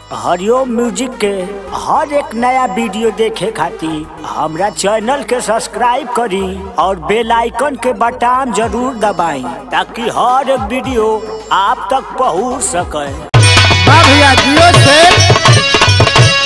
हरिओम music के हर एक नया वीडियो देखे खातिर हमरा चैनल के सब्सक्राइब करी और बेल आइकन के बटन जरूर दबाई ताकि हर एक वीडियो आप तक पहुंच सके वाह भैया जियो से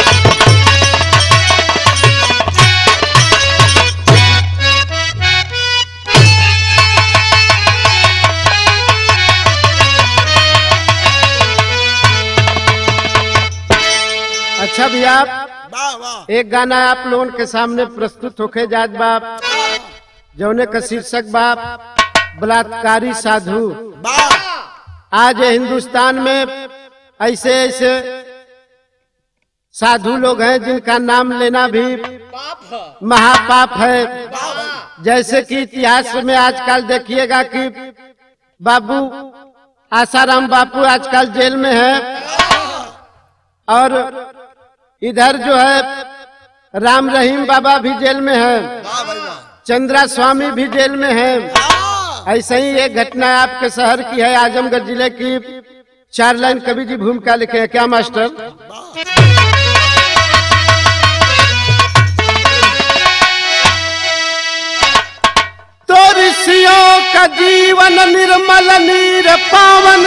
अच्छा भैया वाह वाह एक गाना आप लोगों के सामने प्रस्तुत होके जात बाप जौने का शीर्षक बाप बलात्कारी साधु वाह आज हिंदुस्तान में ऐसे ऐसे साधु लोग हैं जिनका नाम लेना भी महापाप है जैसे कि इतिहास में आजकल देखिएगा कि बाबू आसाराम बापू आजकल जेल में है और इधर जो है राम रहीम बाबा भी जेल में है वाह भाई वाह चंद्रा स्वामी भी जेल में है ऐसे ही एक घटना आपके शहर की है आजमगढ़ जिले की चार लाइन कवि जी भूमिका लिखे हैं क्या मास्टर तो ऋषियों का जीवन निर्मल नीर पावन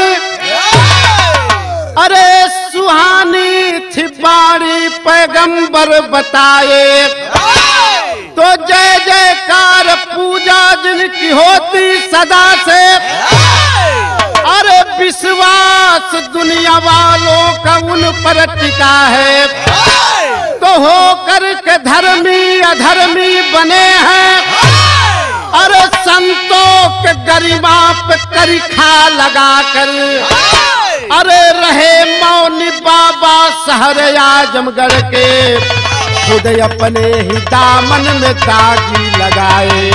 अरे सुहानी थी बाणी पैगंबर बताए तो जय जयकार पूजा जिनकी होती सदा से अरे विश्वास दुनिया वालों का उन पर टिका है तो हो कर के धर्मी अधर्मी बने हैं अरे संतों के गरिमा पे करिखा लगा कर अरे रहे मौनी बाबा शहर आजमगढ़ के खुद अपने ही दामन में दागी लगाए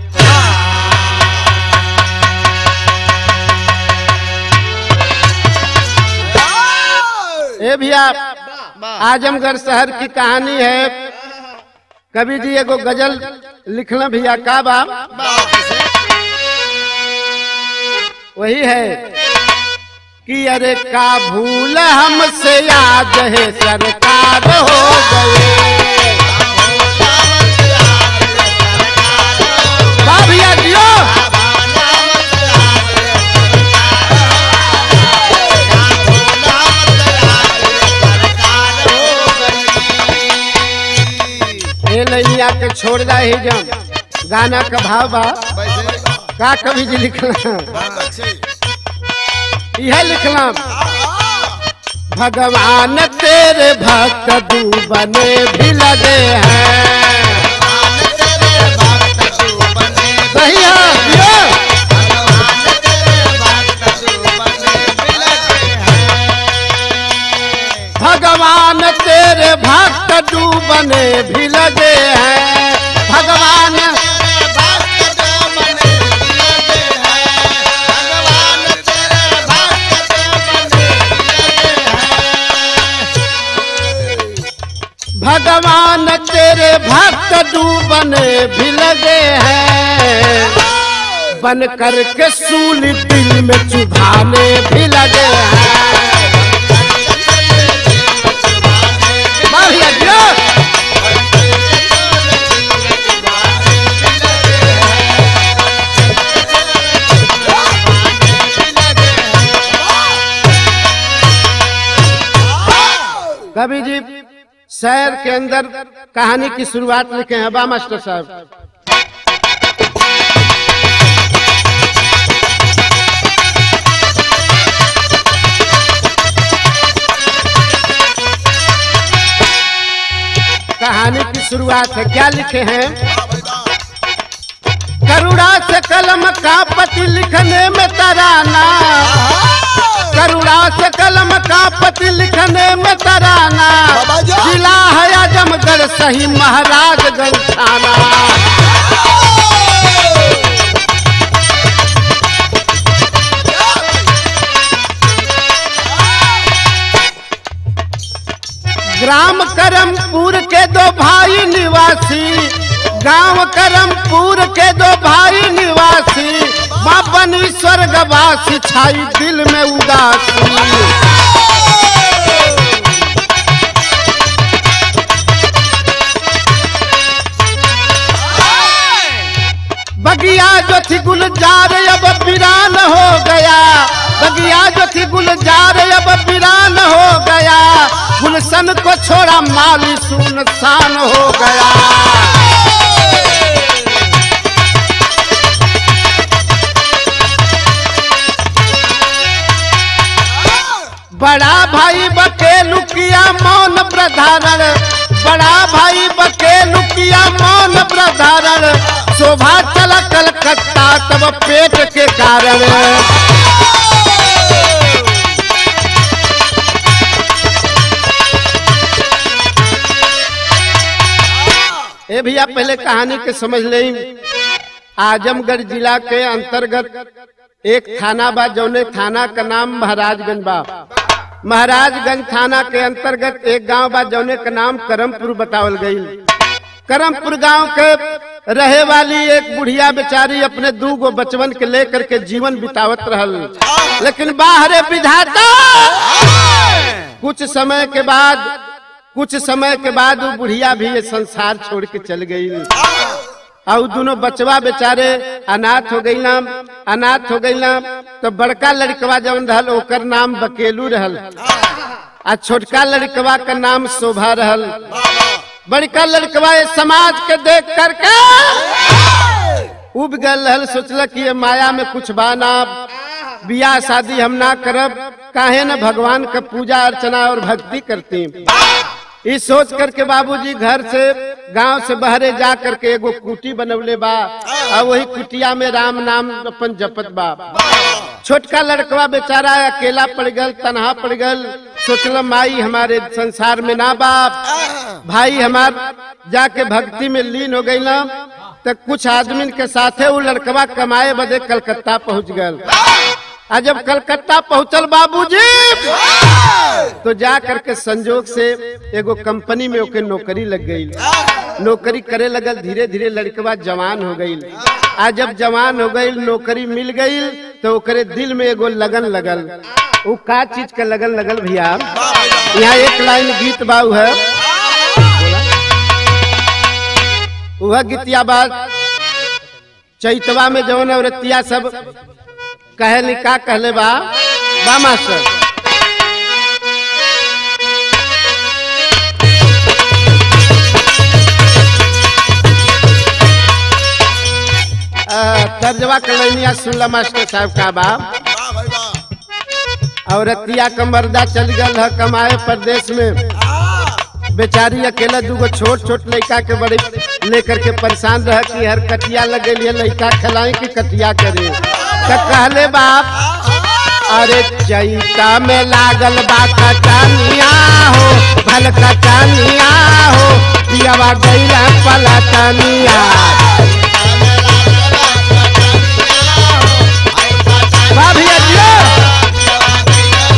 ए भैया आजमगढ़ शहर की कहानी है कवि जी एगो गजल लिखना भैया का बा वही है कि अरे का भूल हमसे याद है सरकार हो गए वाह भैया जियो ए लैया के छोड़ दा ही जम गाना का भाव बा का कवि जी लिखला यह लिखला भगवान तेरे भक्त बने भी लगे हैं सही है जियो। भगवान तेरे भक्त बने भी लगे हैं भगवान भगवान तेरे भक्त बने भी लगे हैं बन करके सूल दिल में चुभाने भी लगे हैं बढ़िया जियो। कवि जी शहर के अंदर कहानी की शुरुआत लिखे हैं बा मास्टर साहब कहानी की शुरुआत है क्या लिखे हैं करुणा से कलम का पति लिखने में तराना करुणा से कलम का पति लिखने में तराना बाबा जी। जिला है आजमगढ़ सही महाराजगंज थाना ग्राम करमपुर के दो भाई निवासी गांव करमपुर के दो भाई निवासी माँ बनी स्वर्गवासी छाई दिल में उदासी वतन को छोड़ा माली सुनसान हो गया बड़ा भाई बकेलू किया मौन प्रधारण बड़ा भाई बकेलू किया मौन प्रधारण शोभा चला कलकत्ता तब पेट के कारण ए भैया पहले कहानी के समझ ले आजमगढ़ जिला के अंतर्गत एक थाना बा जौने थाना का नाम महाराजगंज बा महाराजगंज थाना के अंतर्गत एक गांव बा जौने का नाम करमपुर बतावल गई करमपुर गांव के रहे वाली एक बुढ़िया बेचारी अपने दू गो बचवन के लेकर के जीवन बितावत रहल लेकिन बाहरे विधाता कुछ समय के बाद कुछ समय के बाद वो बुढ़िया भी ये संसार छोड़ के चल गई और दोनों बचवा बेचारे अनाथ हो गई नाम अनाथ हो गई नाम तो बड़का लड़कवा जवन रहल ओकर नाम बकेलू रहल आ छोटका लड़कवा का नाम शोभा रहल बड़का लड़कवा ये समाज के देख करके उब गल रहल सोचल कि ये माया में कुछ बाना बियाह शादी हम ना करब काहे न भगवान का पूजा अर्चना और भक्ति करती ई सोच करके बाबूजी घर से गांव से बहरे जा करके एगो कुटी बनवले बा और वही कुटिया में राम नाम अपन जपत बा छोटका लड़कवा बेचारा अकेला पड़ गल तनहा पड़ गल सोचल माई हमारे संसार में ना बाप भाई हमार जाके भक्ति में लीन हो गई ना तो कुछ आदमी के साथे वो लड़कवा कमाए बदे कलकत्ता पहुंच गल आ जब कलकत्ता पहुंचल बाबूजी तो जा करके संजोग से एगो कंपनी में ओके नौकरी लग गई नौकरी करे लगल धीरे धीरे लड़कवा जवान हो गई आ जब जवान हो गई नौकरी मिल गई तो ओकरे दिल में एगो लगन लगल वो का चीज का लगन लगल भैया यहाँ एक लाइन गीत बाऊ है वह गीतिया बात चैतवा में जौन औरतिया सब कहली का कहले बा बा मास्टर आ, तर्जवा कलैनिया सुनला मास्टर साहब का बा वाह भाई वाह औरतिया कमरदा चल गल है कमाए प्रदेश में बेचारी अकेला दूगो छोट छोट लड़का के बड़े लेकर के परेशान रह कि हर कटिया लग गई है लड़का खिलाई कि कटिया करे तो कहले बाप अरे चैता में लागल बा कटानिया हो भल कटानिया हो पियावा गैला पलटनिया वाह भैया जियो।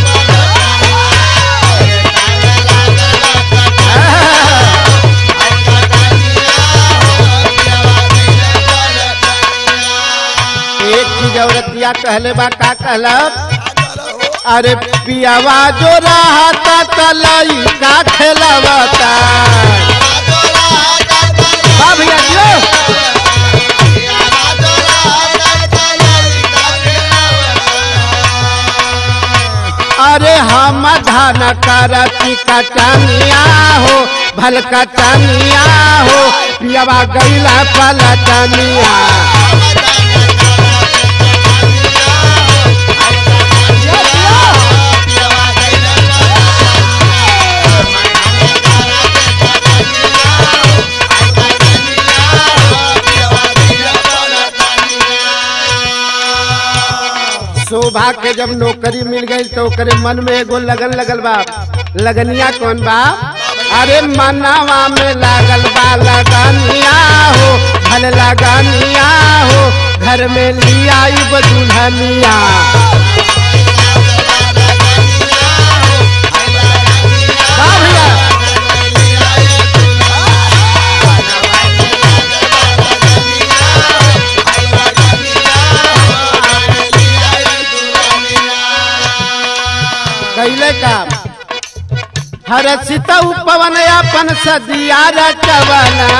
एक चीज औरतिया कहले बा का कहलब अरे पियावा जो रहता तलई का खेलवता वाह भैया जियो। अरे हम धान करती कटनिया हो भल कटनिया हो पियावा गैला पलटनिया शोभा के जब नौकरी मिल गई तो ओकरे मन में एगो लगन लगल बा लगनिया कौन बा अरे मनावा में लागल बा लगनिया हो भल लगनिया हो घर में लिया दुल्हनिया वाह भैया कैले का हर सितऊ पवन अपन सदिया रचवना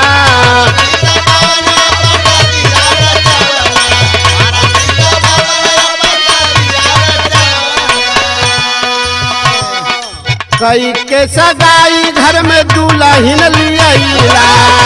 कई के सगाई घर में दुल्हन लिया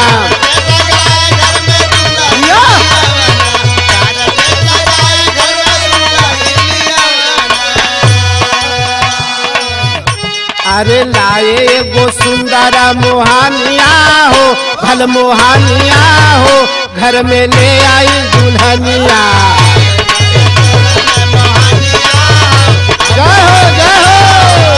अरे लाए एगो सुंदर मोहानिया हो भल मोहानिया हो घर में ले आई दुल्हनिया जय हो जय हो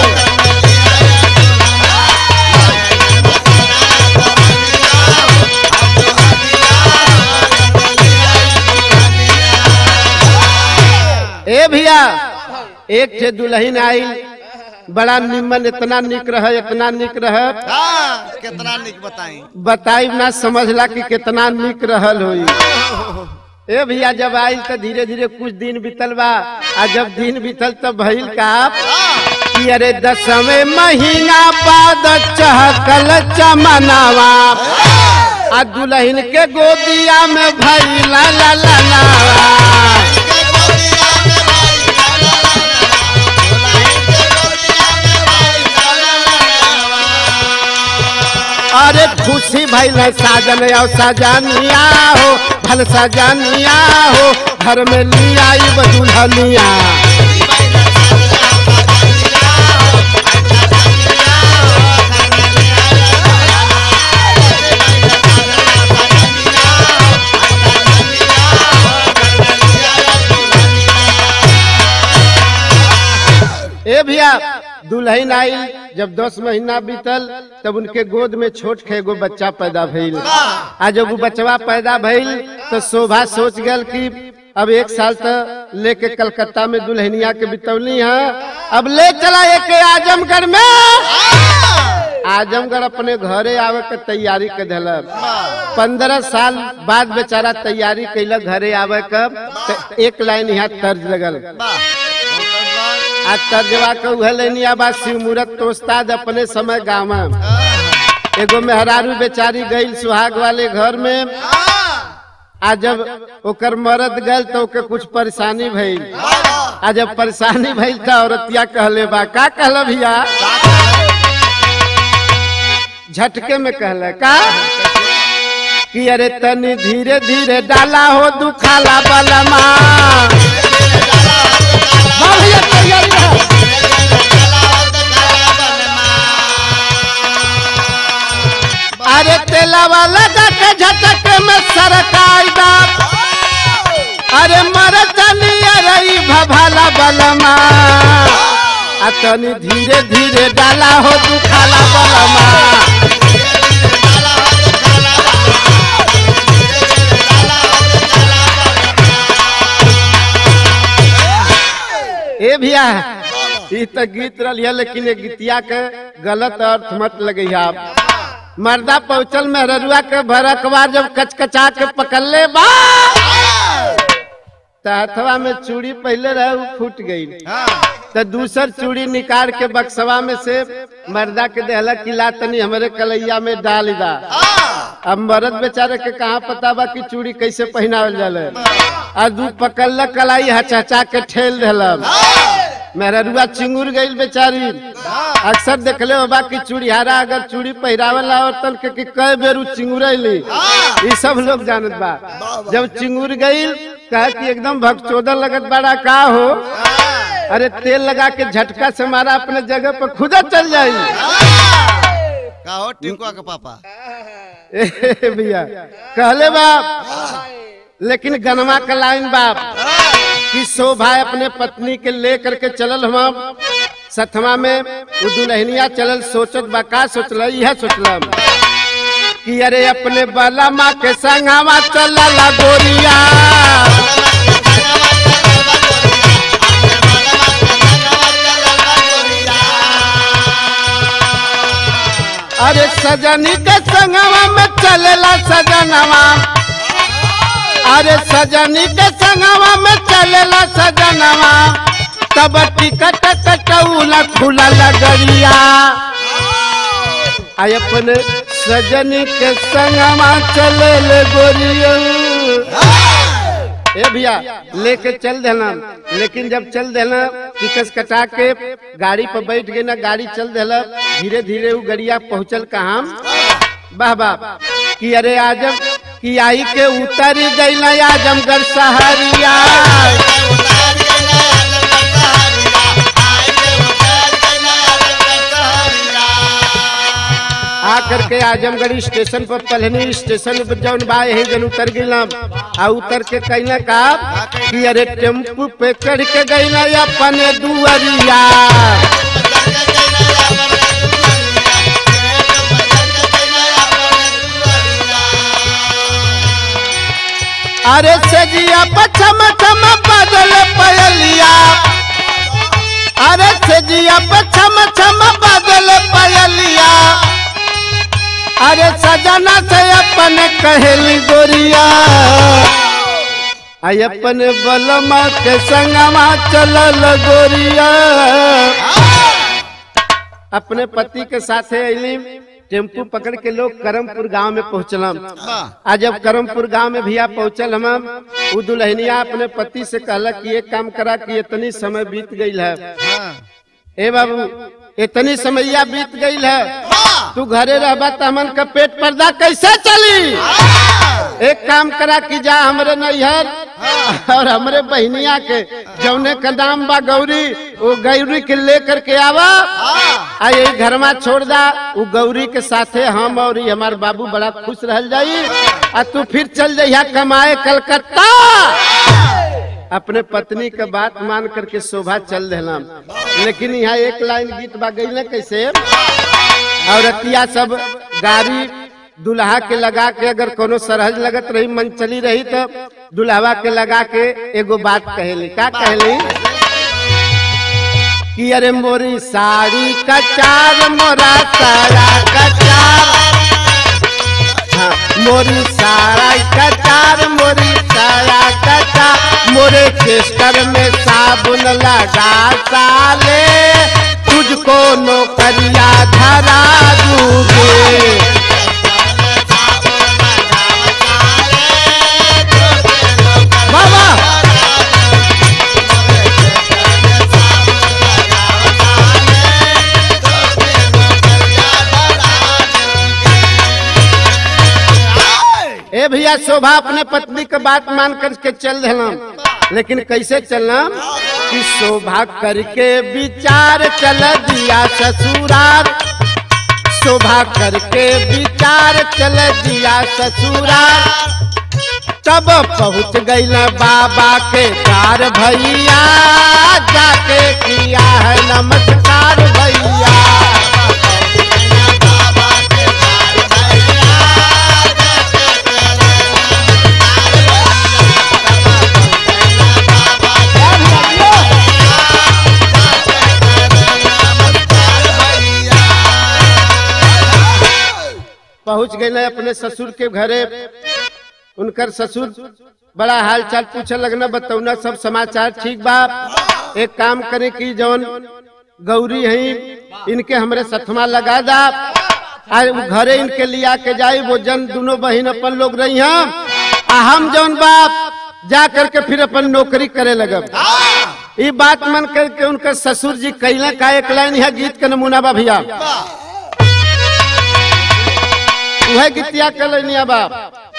ए भैया एक ठे दुल्हन आई बड़ा निमन इतना निक रह इतना निक रह हाँ, कितना निक बताई बताई ना समझला कि कितना निक रहल होई ए भैया जब आई तो धीरे धीरे कुछ दिन बीतल बा आ जब दिन बीतल तब भइल का कि अरे दसवें महीना बाद चहकल चमनावा आ दुल्हन के गोदिया में भइला ला ला लावा अरे खुशी भइल है साजन और सजनिया हो भल सजनिया हो घर में लिया दुल्हनिया ए भैया दुल्हन आई जब दस महीना बीतल तब उनके गोद में छोट के एगो बच्चा पैदा भइल आ जब वो बचवा पैदा भइल तो शोभा सोच गल कि अब एक साल तक लेके कलकत्ता में दुल्हनिया के बितौली है अब ले चला एक आजमगढ़ में आजमगढ़ अपने घरे आवे के तैयारी के दिलक पंद्रह साल बाद बेचारा तैयारी कैलक घरे आवे कब त एक लाइन यहाँ तर्ज लगल आज तर्जवा के उहे लेनिया बा शिव मूरत तोस्ताद अपने समय गाँव में एगो मेहरारू बेचारी गई सुहाग वाले घर में आ जब ओकर मरद गल तो ओके कुछ परेशानी भइल आ जब परेशानी भइल तो औरतिया कहले बा का कहल भैया झटके में कहले का कि अरे तनी धीरे धीरे डाला हो दुखाला बलमा हाँ भैया तैयारी रहा। अरे तेलावा लगा के झटक में सरकाई दा अरे मरतनी अरे भभाला बलमा आ तनी धीरे धीरे डाला हो दुखाला बलमा ए भैया ई तो गीत रही लेकिन ये गीतिया के गलत अर्थ मत लगे आप मर्दा पहुंचल मेहरुआ के भरकवा जब कचकचा के पकड़ले बा त हथवा में चूड़ी पहले रहे उ फूट गई तो दूसर चूड़ी निकाल के बक्सवा में से मर्दा के देहला किला तनी हमारे कलैया में डाल दा अब मर्द बेचारे के कहाँ पता बा कि चूड़ी कैसे पहनावल जाले आ दू पकड़ कलाई हचहचा के ठेल दिलम मेहरुआ चिंगुर गई बेचारी अक्सर देखले होबा कि चूड़ियारा अगर चूड़ी पहिरावला औरतन के कि कई बेर उ चिंगुरैली ये सब लोग जानत बा जब चिंगुर गई कहा कि एकदम भगचोदर लगत बड़ा का हो अरे तेल लगा के झटका से मारा अपने जगह पर खुदा चल जाई का हो टिंकुआ के पापा ए भैया कहले बाप लेकिन गनमा का लाइन बाप कि शोभा अपने पत्नी के ले करके चलल हम सतमा में उ दुल्हनिया चलल सोचत बा का सोचल यह सोचलम कि अरे अपने बाला माँ के संगवा चलल गोरिया अरे सजनी के संगवा में चलेला सजनवा अरे सजनी के संगवा में चलेला सजनवा तब टिकट कटौला खुला लगरिया आई अपने सजनी के संगवा चले ले गोरिया ए भैया लेके चल देना लेकिन जब चल देना टिकस कटा के गाड़ी पर बैठ गए ना गाड़ी चल देला धीरे धीरे वो गड़िया पहुंचल कहा वाह वाह कि अरे आजम कि आई के उतर गई ना आजमगढ़ सहरिया आ करके आजमगढ़ स्टेशन पर पलनी स्टेशन पर जौन बा यही जन उतर गईलाम आ उतर के कहना का कि अरे टेम्पू पे चढ़ के गईला अपने दुअरिया अरे सजिया पछम छम बदल पयलिया अरे सजिया पछम छम बदल पयलिया अरे सजना से अपन कहली गोरिया आई अपन बलमा के संगमा चलल गोरिया अपने पति के साथे अली टेम्पू पकड़ के लोग करमपुर गांव में पहुंचलम वाह आज जब करमपुर गांव में भैया पहुंचल हम उ दुल्हनिया अपने पति से कहला कि ये काम करा कि इतनी समय बीत गई है हाँ ए बाबू इतनी समैया बीत गई है वाह तू घरे रहबा त हमन का पेट पर्दा कैसे चली एक काम करा कि जा हमरे नैहर और हमरे बहनिया के जौने का नाम बा गौरी वो गौरी के लेकर के आवा आ यही घर में छोड़ दा वो गौरी के साथे हम और ये हमार बाबू बड़ा खुश रह जाई आ तू फिर चल जइहा कमाए कलकत्ता अपने पत्नी का बात मान करके शोभा चल देना लेकिन यहाँ एक लाइन गीत बा गई ना कैसे औरतिया सब गाड़ी दुल्हा के लगा के अगर कोनो सरहज लगत रही मन चली रही तो दुल्हवा के लगा के एगो बात कहेली का कहेली कि अरे मोरी साड़ी का चार मोरा सारा का चार हाँ, मोरी सारा कचार मोरी सारा कचार मोरे चेस्टर में साबुन लगा साले तुझको नौकरिया धरा दूंगे बाबा ए भैया शोभा अपने पत्नी के बात मान करके चल देना लेकिन कैसे चलना कि शोभा करके विचार चल दिया ससुराल शोभा करके विचार चल दिया ससुराल तब पहुँच गई न बाबा के कार भैया जाके किया है नमस्कार भैया पहुंच गए न अपने ससुर के घरे उनकर ससुर बड़ा हाल चाल पूछे लगना बतौना सब समाचार ठीक बा एक काम करे कि जौन गौरी है इनके हमरे सथमा लगा दा आ उ घरे इनके लिया के जाई वो जन दोनों बहन अपन लोग रही हम आ हम जौन बाप जा करके फिर अपन नौकरी करे लगब ये बात मन करके उनका ससुर जी कैला का एक लाइन है गीत के नमूना बा भैया वह गीतिया के लैनिया बाप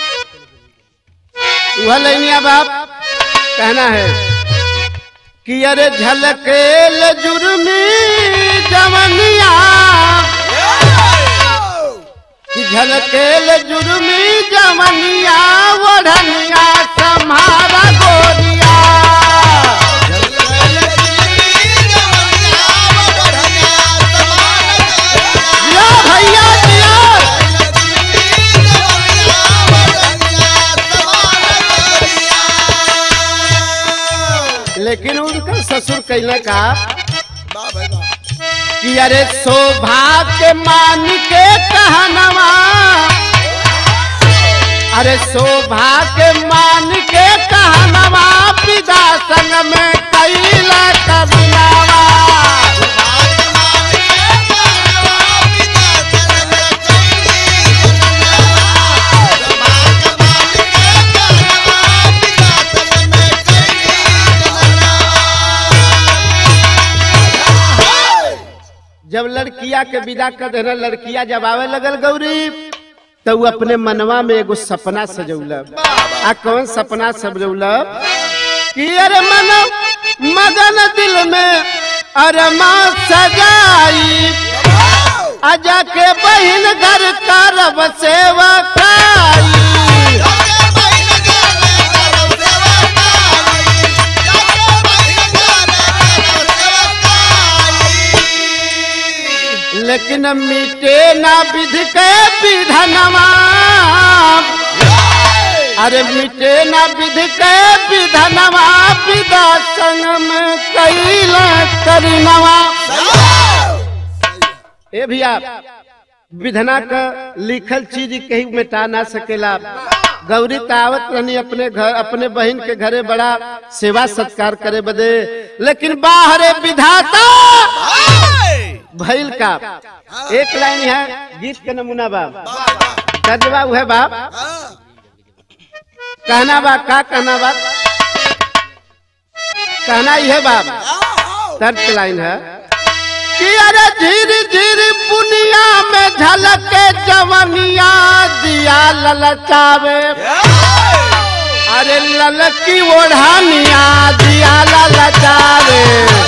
वह लैनिया बाप कहना है कि अरे झलकेल जुर्मी जवनिया कि झलकेल जुर्मी जवनिया ओढ़निया सम्हारा गोरिया जिया भैया जिया लेकिन उनका ससुर कहना का कि अरे शोभा के मान के कहनवा अरे शोभा के मान के कहनवा पिता संग में कैला कबनावा लड़किया के विदा कर देना लड़किया जब आवे लगल गौरी तो वो अपने मनवा में एगो सपना सजौल आ कौन सपना सजौल कि अरे मन मगन दिल में अरे माँ सजाई आजा के बहन घर करब सेवा खाई लेकिन मिटे ना विधि के विधनवा अरे मिटे ना विधि के विधनवा विदा संग में कैला करीनवा ए भैया विधना का लिखल चीज कहीं मिटा ना सकेला गौरी तावत रहनी अपने घर अपने बहन के घरे बड़ा सेवा सत्कार करे बदे लेकिन बाहरे विधाता भैल का एक लाइन है गीत के नमूना बा तर्जबा है बाप कहना बा का कहना बा कहना ही है बाप तर्ज लाइन है कि अरे धीरे धीरे पुनिया में झलके जवनिया दिया ललचावे अरे ललकी ओढ़ानिया दिया ललचावे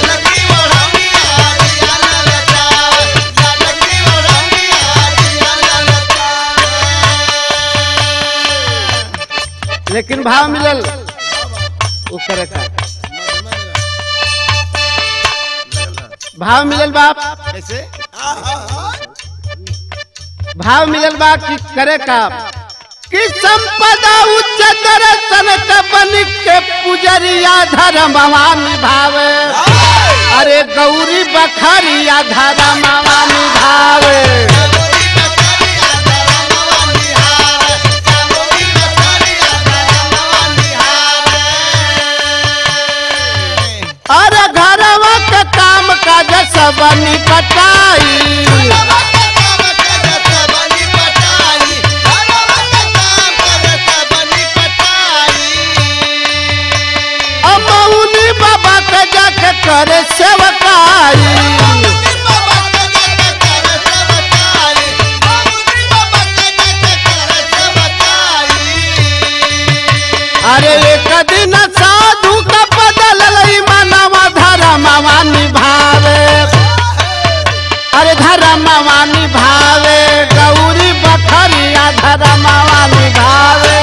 लेकिन भाव मिलल वो करे का भाव मिलल बाप कैसे भाव मिलल बा कि करे का कि संपदा उच्च दर्शन बन के पुजरिया धर्मवा निभावे अरे गौरी बखरिया धर्मवा निभावे अरे घरवा के काम काज सब निपटाई अमौनी बाबा के जाके करे सेवकाई अरे एक दिन साधु का बदल लई मनवा धर्मवा निभावे अरे धर्मवा निभावे गौरी बखरिया धर्मवा निभावे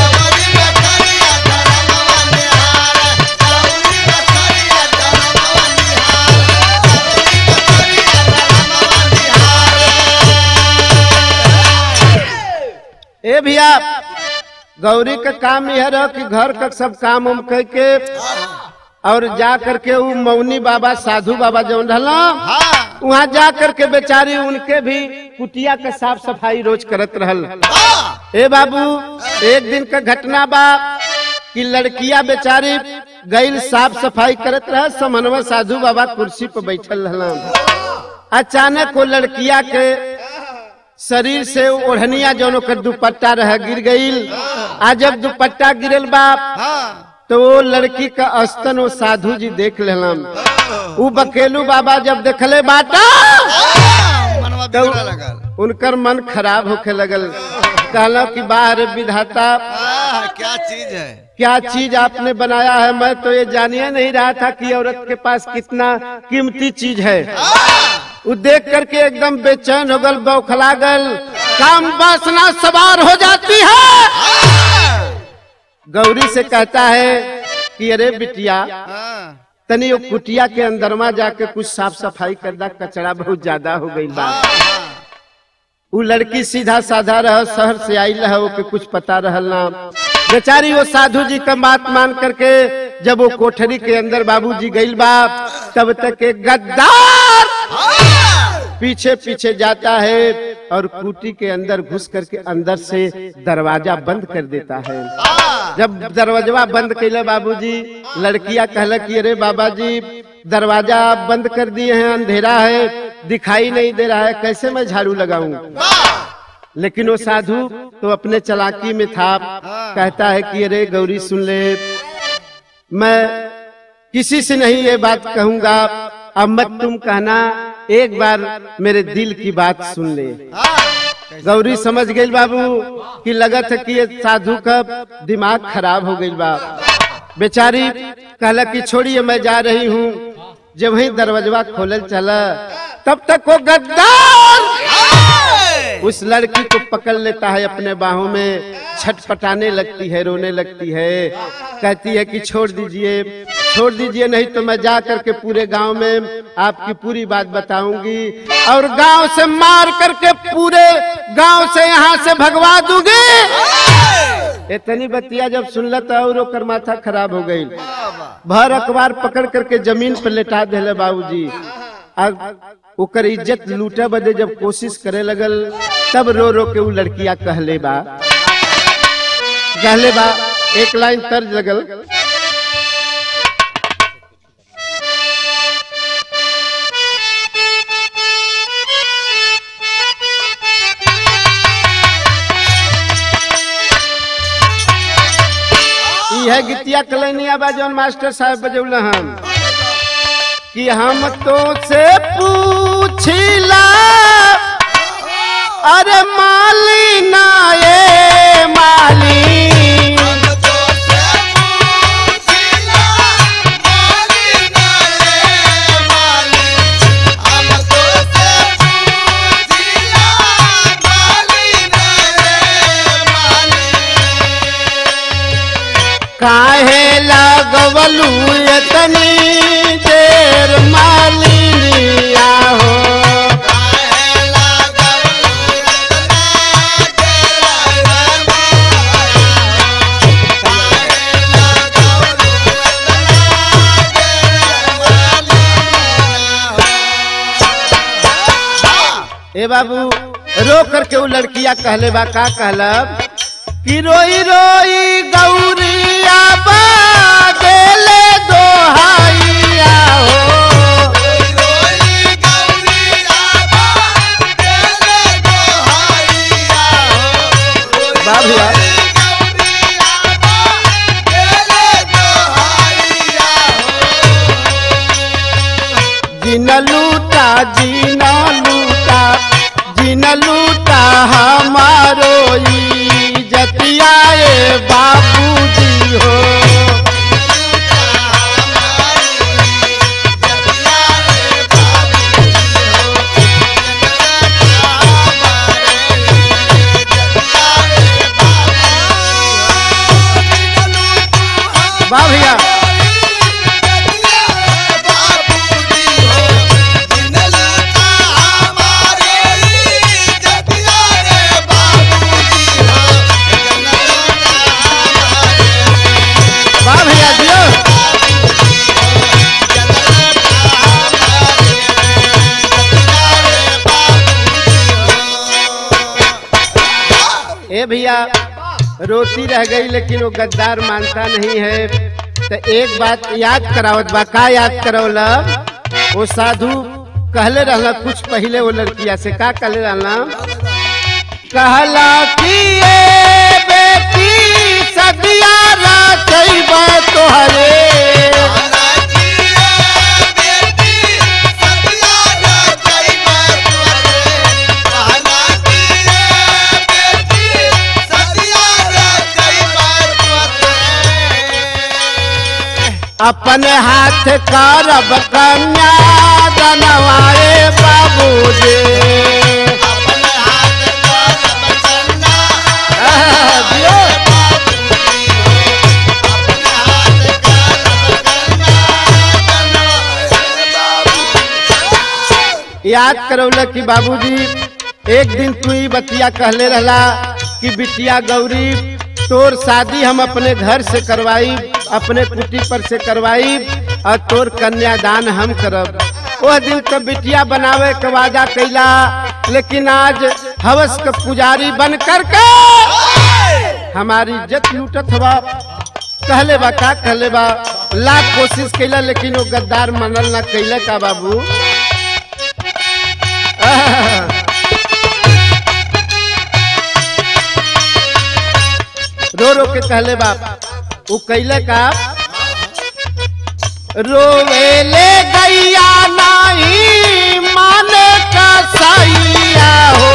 ए भैया गौरी का काम यह रहा कि घर का सब काम उम कह के और जा करके वो मौनी बाबा साधु बाबा जो रहला हाँ वहाँ जा करके बेचारी उनके भी कुटिया का साफ सफाई रोज करत रहल ए बाबू एक दिन का घटना बा कि लड़किया बेचारी गईल साफ सफाई करत रह समनवा साधु बाबा कुर्सी पर बैठल रहलन अचानक वो लड़किया के शरीर से ओढ़निया जौन ओकर दुपट्टा रह गिर गईल आ जब दुपट्टा गिरल बा हाँ तो वो लड़की का अस्तन वो साधु जी देख लेलन उ बकेलू बाबा जब देखले बाटा मनवा तो बिगड़े लगल उनकर मन खराब होके लगल कहला कि बाहर विधाता आह, क्या चीज है क्या चीज आपने बनाया है मैं तो ये जानिए नहीं रहा था कि औरत के पास कितना कीमती चीज है वो देख करके एकदम बेचैन हो गल बौखला गल काम वासना सवार हो जाती है गौरी से कहता है कि अरे बिटिया हाँ, तनी वो कुटिया के अंदरमा जाके कुछ साफ सफाई कर दा कचरा बहुत ज्यादा हो गई बा वो लड़की सीधा साधा रह शहर से आई रह ओके कुछ पता रहल ना बेचारी वो साधु जी का बात मान करके जब वो कोठरी के अंदर बाबूजी गईल बा तब तक एक गद्दार पीछे पीछे जाता है और कुटी के अंदर घुस करके अंदर से दरवाजा बंद कर देता है जब दरवाजा बंद कैले बाबूजी लड़कियां कहला कि अरे बाबा जी दरवाजा बंद कर दिए हैं अंधेरा है दिखाई नहीं दे रहा है कैसे मैं झाड़ू लगाऊं लेकिन वो साधु तो अपने चलाकी में था कहता है कि अरे गौरी सुन ले मैं किसी से नहीं ये बात कहूंगा अब मत तुम कहना एक बार मेरे दिल की बात सुन ले हाँ गौरी समझ गई बाबू कि लगत है कि ये साधु का दिमाग खराब हो गई बा बेचारी कहला कि छोड़िए मैं जा रही हूँ जब वही दरवाजा खोलल चला तब तक वो गद्दार उस लड़की को पकड़ लेता है अपने बाहों में छटपटाने लगती है रोने लगती है कहती है कि छोड़ दीजिए छोड़ दीजिए नहीं तो मैं जा करके पूरे गांव में आपकी पूरी बात बताऊंगी और गांव से मार करके पूरे गांव से यहाँ से भगवा दूंगी इतनी बतिया जब सुनल तो और ओकर माथा खराब हो गई भर अखबार पकड़ करके जमीन पर लेटा दिले बाबूजी अब ओकर इज्जत लूटे बदे जब कोशिश करे लगल तब रो रो के उ लड़किया कहले बा कहले बा एक लाइन तर्ज लगल ई है गीतिया कलैनिया बा जौन मास्टर साहब बजौल हम कि हम तो से पूछिला अरे माली ना ये माली काहे लगवलू इतनी देर मालिनिया हो ए बाबू रो करके वो लड़किया कहले बा का कहलब कि रोई रोई गौरिया बा गेले दोहाइया हो बा भैया जिन लूटा जिन लूटा जिन लूटा हमारो ई जतियाए बाबूजी हो वाह भैया वाह भैया दियो ए भैया रोती रह गई लेकिन वो गद्दार मानता नहीं है तो एक बात याद करावत बा का याद करौला वो साधु कहले रहला कुछ पहले वो लड़किया से का कहले रहला कहला कि ए बेटी सदिया राचैबा तोहरे अपने हाथ करब कन्या दनवाए बाबूजी आह, दियो। याद करौला कि बाबूजी एक दिन तू ही बतिया कहले रहला कि बिटिया गौरी तोर शादी हम अपने घर से करवाई अपने कुटी पर से करवाई और तोर कन्यादान हम करब वह दिन तो बिटिया बनावे के वादा कैला लेकिन आज हवस के पुजारी बन करके हमारी इज्जत लूटत हवा कहले बा का कहले बा लाख कोशिश कैला लेकिन वो गद्दार मनल ना कैले का बाबू आह। रो रो के कहले बाप वो कैले का रोवेले गैया नाही माने का सैया हो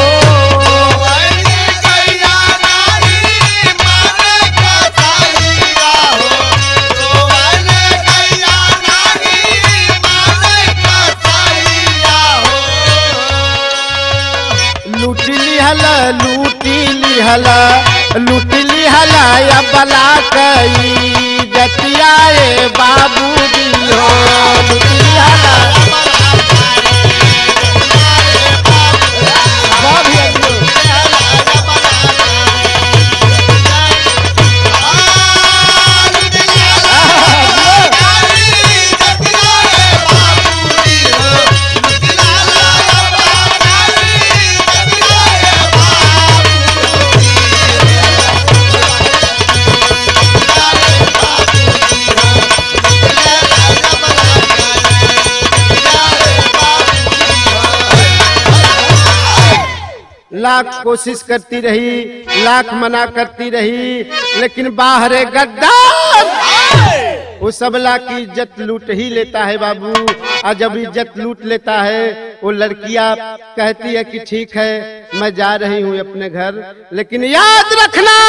लूटी लिहला लूटी लिहला लूटी लिहला या बला कई जतिया ए बाबू दी हो लूटी लिहला वाह भैया जी। लाख कोशिश करती रही लाख मना करती रही लेकिन बाहरे गद्दार वो सबला की इज्जत लूट ही लेता है बाबू और जब इज्जत लूट लेता है वो लड़कियां कहती है कि ठीक है मैं जा रही हूँ अपने घर लेकिन याद रखना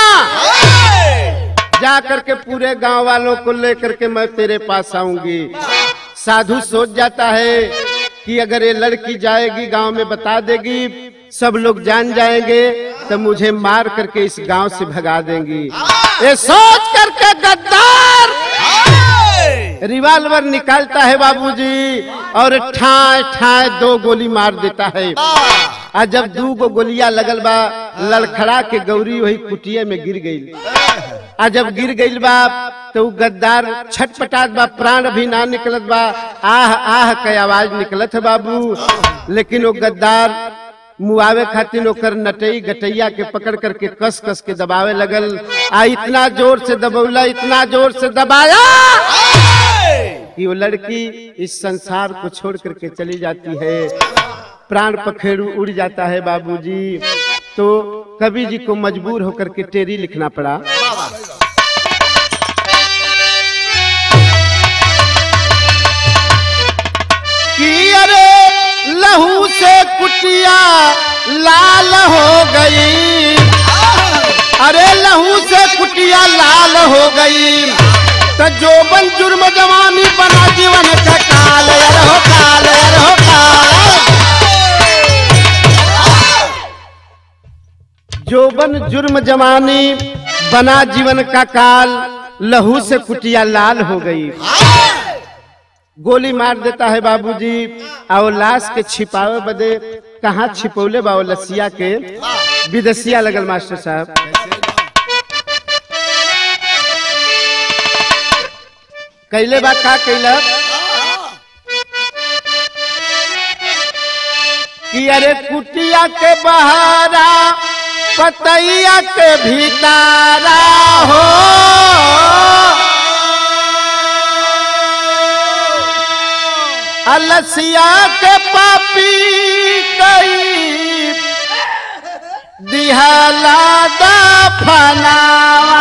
जा करके पूरे गांव वालों को लेकर के मैं तेरे पास आऊंगी साधु सोच जाता है कि अगर ये लड़की जाएगी गांव में बता देगी सब लोग जान जाएंगे तो मुझे मार करके इस गांव से भगा देंगी ये सोच करके गद्दार रिवाल्वर निकालता है बाबूजी और ठाए ठाए दो गोली मार देता है आ जब दू गो गोलियां लगल बा लड़खड़ा के गौरी वही कुटिया में गिर गई आ जब गिर गई बा तो उ गद्दार छटपटात बा प्राण भी ना निकलत बा आह आह के आवाज निकलत है बाबू लेकिन वो गद्दार मुआवे खातिर ओकर नटई गटैया के पकड़ करके कस कस के दबावे लगल आ इतना जोर से दबौला इतना जोर से दबाया कि वो लड़की इस संसार को छोड़ करके चली जाती है प्राण पखेरु उड़ जाता है बाबूजी तो कवि जी को मजबूर होकर के टेरी लिखना पड़ा कि अरे लहू से कुटिया लाल हो गई अरे लहू से कुटिया लाल हो गई तो जोबन जुर्म जवानी बना जीवन का काल अरे हो काल अरे हो काल जोबन जुर्म जवानी बना जीवन का काल लहू से कुटिया लाल हो गई गोली मार देता है बाबूजी और लाश के छिपावे बदे कहाँ छिपौले बा वो लसिया के विदेशिया लगल मास्टर साहब कैले बा का कैला कि अरे कुटिया के बहारा पतैया के भीतारा हो अलसिया के पापी कई दिहला दफनावा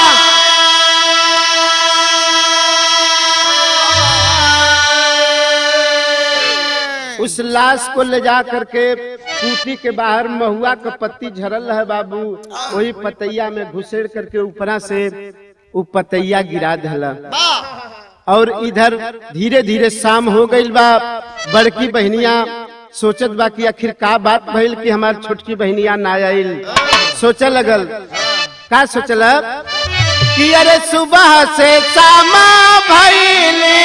उस लाश को ले जा करके कूटी के बाहर महुआ का पत्ती झरल है बाबू वही पतैया में घुसेड़ करके ऊपरा से वो पतैया गिरा दिला और इधर धीरे धीरे शाम हो गई बा बड़की बहनिया सोचत बा कि आखिर का बात भइल कि हमार छोटकी बहनिया ना आइल सोचे लगल का सोचल कि अरे सुबह से शामा भइली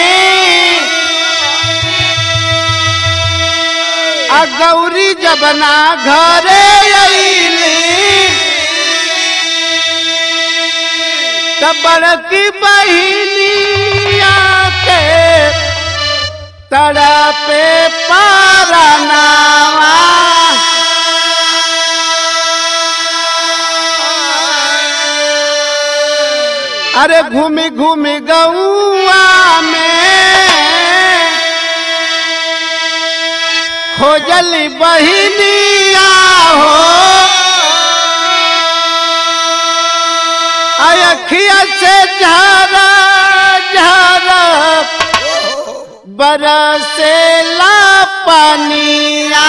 आ गौरी जबना घरे अइली तब बड़की बहिनिया के तड़पे पारनावा अरे घूमी घूमी गौआ में खोजली बहिनिया हो अखिया से झरा झरा बरसे ला पनिया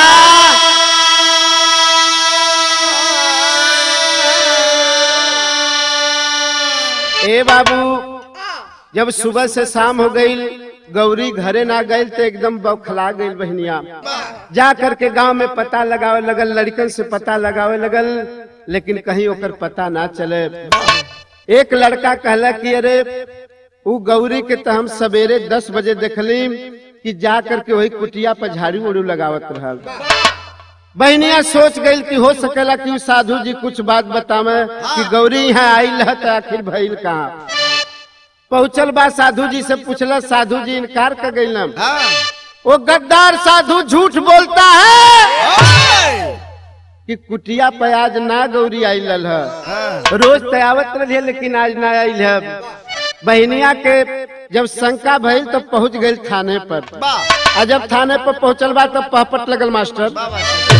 ए बाबू जब सुबह से शाम हो गई गौरी घरे ना गई तो एकदम बौखला गई बहनिया जा करके गांव में पता लगावे लगल लड़कन से पता लगावे लगल लेकिन कहीं ओकर पता ना चले एक लड़का कहला कि अरे उ गौरी के तो हम सवेरे दस बजे देखली कि जा करके वही कुटिया पर झाड़ू उड़ू लगावत रहल बहनिया सोच गई कि हो सकेला कि उ साधु जी कुछ बात बतावे कि गौरी यहाँ आयल है तो आखिर भइल कहाँ पहुंचल बा साधु जी से पूछला साधु जी इनकार कर गई हाँ वो गद्दार साधु झूठ बोलता है कि कुटिया पे आज ना गौरी आयल है हाँ रोज तयावत रही लेकिन आज ना आयल है बहनिया के जब शंका भइल तो पहुंच गई थाने पर वाह आ जब थाने पर पहुंचल बा तब पहपट लगल मास्टर वाह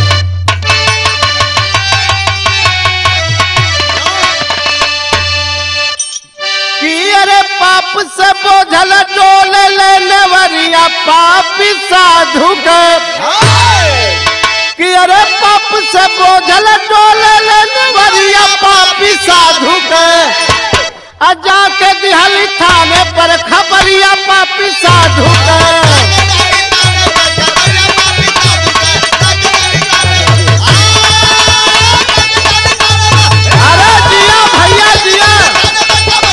कि अरे पाप से बोझल डोल लेने वरिया पापी साधु के कि अरे पाप से बोझल डोल लेने वरिया पापी साधु के आ जाके दिहली थाने पर खबरिया पापी साधु के अरे जिया भैया जिया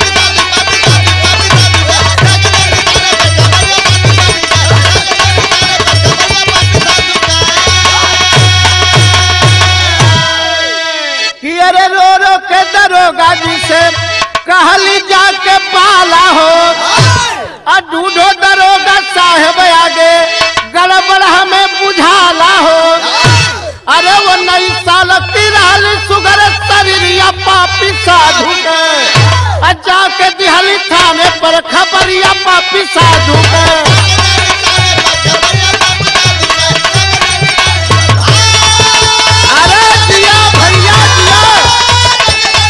कि अरे रो रो के दरोगा जी से कहली जाके पाला हो आ ढूंढो दरोगा साहेब आगे गड़बड़ हमें बुझाला हो अरे वो नई साल तिरहल सुगर शरीरिया पापी साधु के आ जाके दिहली थाने पर खबरिया पापी साधु के अरे दिया भैया दिया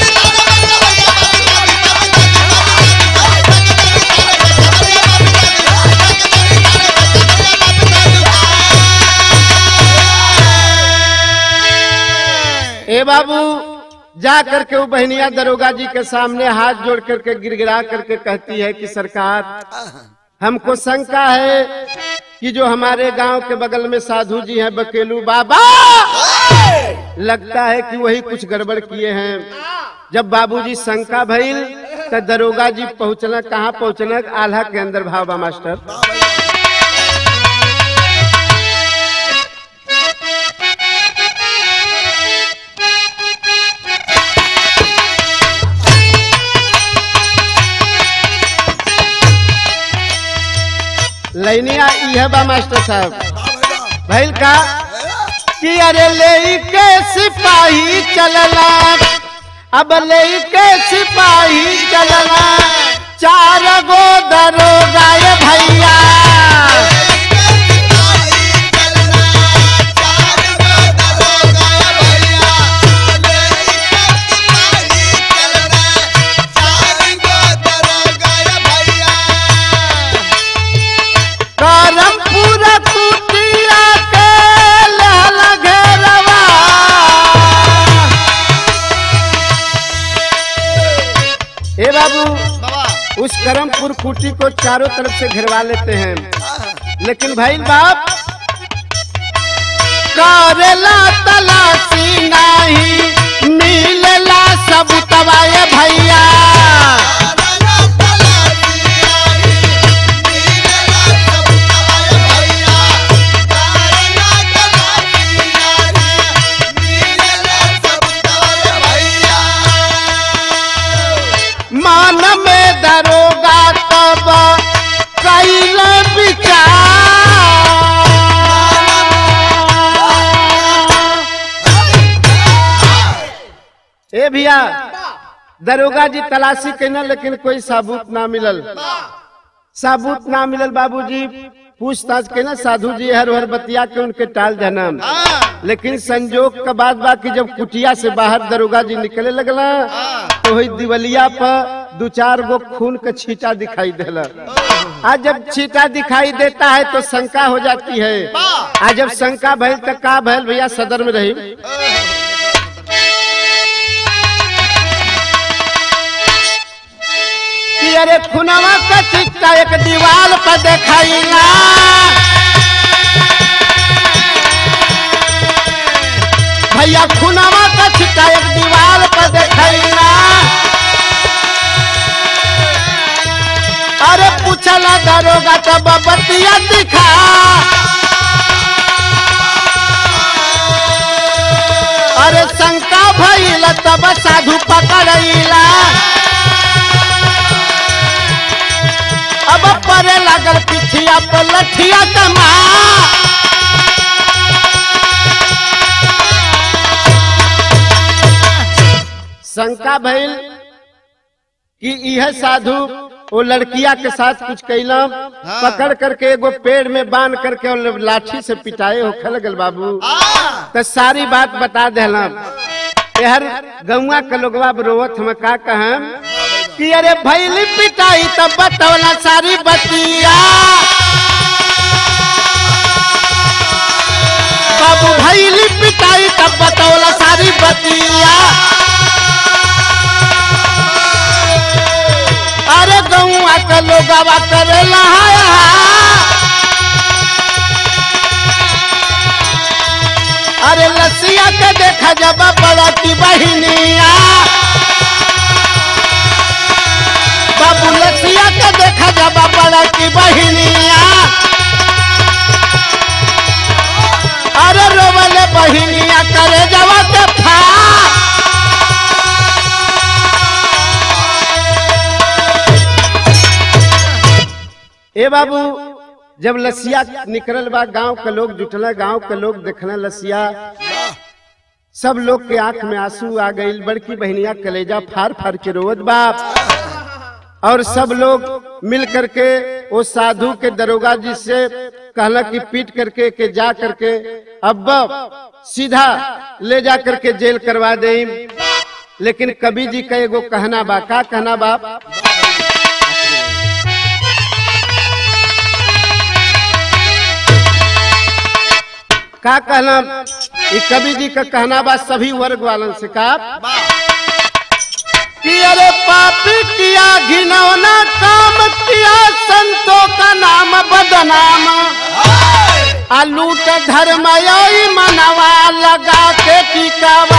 ए बाबू जा करके वो बहनिया दरोगा जी के सामने हाथ जोड़ करके गिड़गिड़ा करके कहती है कि सरकार हमको शंका है कि जो हमारे गांव के बगल में साधु जी हैं बकेलू बाबा लगता है कि वही कुछ गड़बड़ किए हैं जब बाबूजी शंका भइल तो दरोगा जी पहुंचना कहाँ पहुंचना आल्हा के अंदर भाव बा मास्टर लैनिया इहे बा मास्टर साहब भइल का कि अरे ले के सिपाही चलला अब ले के सिपाही चलला चार गो दरोगा ये भैया करमपुर कुटिया के लहल घेरवा ए बाबू बाबा उस करमपुर कुटी को चारों तरफ से घेरवा लेते हैं लेकिन भाई बाप करेला तलाशी नहीं मिलेला सब तबाए भैया मान में दरोगा तब कैल विचार ए भैया दरोगा जी तलाशी कैना लेकिन कोई सबूत ना मिलल सबूत ना मिलल बाबूजी पूछताछ के ना साधु जी हर हर बतिया के उनके टाल जन्म लेकिन संजोग का बात बा कि जब कुटिया से बाहर दरोगा जी निकले लगला तो वही दिवलिया पर दो चार गो खून के छींटा दिखाई देला आज जब छीटा दिखाई देता है तो शंका हो जाती है आज जब शंका भइल तो का भइल भैया सदर में रही कि अरे खुनवा का चिट्टा एक दीवार पर देखाइला भैया खुनवा का चिट्टा एक दीवार पर देखाइला अरे पूछला दरोगा तब बतिया दिखा अरे शंका भइल तब साधु पकड़ैला अब परे लागल पिछिया पर लठिया कमा शंका भइल कि यह साधु वो लड़किया के साथ कुछ कैलम पकड़ करके एगो पेड़ में बांध करके और लाठी से पिटाए होखे लगल बाबू तो सारी बात बता देलम यार गौवा के लोगवा रोवत हम का कहम कि अरे भैली पिटाई तब बतौला सारी बतिया बाबू भैली पिटाई तब बतौला सारी बतिया अरे गौवा के लोगवा करेला अरे लसिया के देखा जब बड़ा की बहिनिया बाबू लसिया के देखा जब बड़ा की बहिनिया अरे रोवले बहिनिया करे जवा के फा ए बाबू जब लसिया निकलल बा गांव के लोग जुटल गांव के लोग देखना लसिया सब लोग के आंख में आंसू आ गई बड़की बहनिया कलेजा फार फार के रोवत बाप और सब लोग मिल करके वो साधु के दरोगा जी से कहला कि पीट करके के जा करके अब सीधा ले जा करके जेल करवा दे लेकिन कवि जी का एगो कहना बा का कहना बाप का कहना ये कवि जी का कहना बा सभी वर्ग वालन से का कि अरे पापी किया घिनौना काम किया संतों का नाम बदनाम आलूट धर्म यही मनवा लगा के टिकावा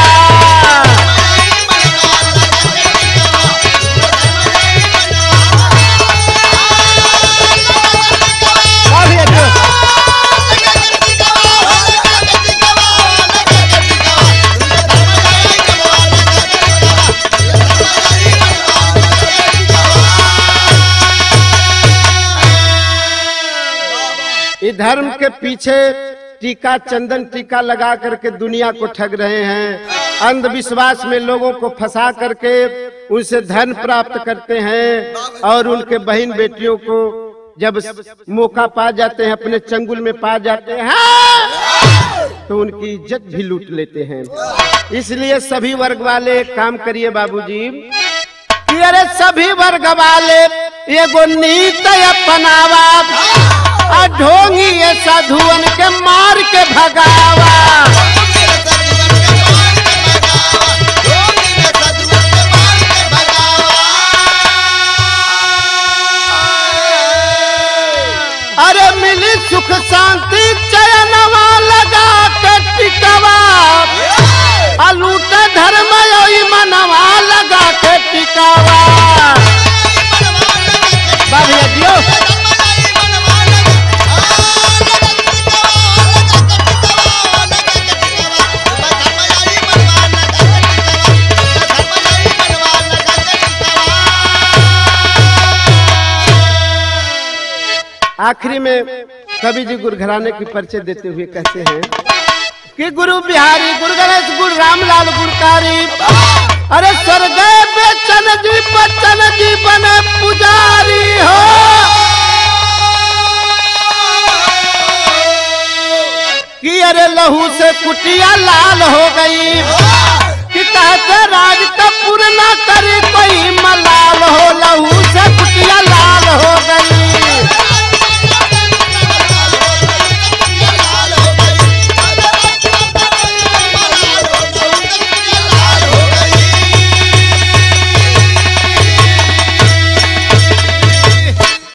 ये धर्म के पीछे टीका चंदन टीका लगा करके दुनिया को ठग रहे हैं अंधविश्वास में लोगों को फंसा करके उनसे धन प्राप्त करते हैं और उनके बहन बेटियों को जब मौका पा जाते हैं अपने चंगुल में पा जाते हैं तो उनकी इज्जत भी लूट लेते हैं इसलिए सभी वर्ग वाले एक काम करिए बाबूजी कि अरे सभी वर्ग वाले एगो नीत अपनावा आ ढोंगी ये साधुअन के मार के भगावा अरे मिली सुख शांति चयनवा लगा के टिकवा अलूट धर्म योई मनवा लगा के टिकावा बाबू दियो आखिरी में कवि जी गुरघराने की परिचय देते हुए कहते हैं कि गुरु बिहारी गुरु गणेश गुरु रामलाल गुरकारी अरे स्वर्ग बेचन जी बच्चन जी बने पुजारी हो कि अरे लहू से कुटिया लाल हो गई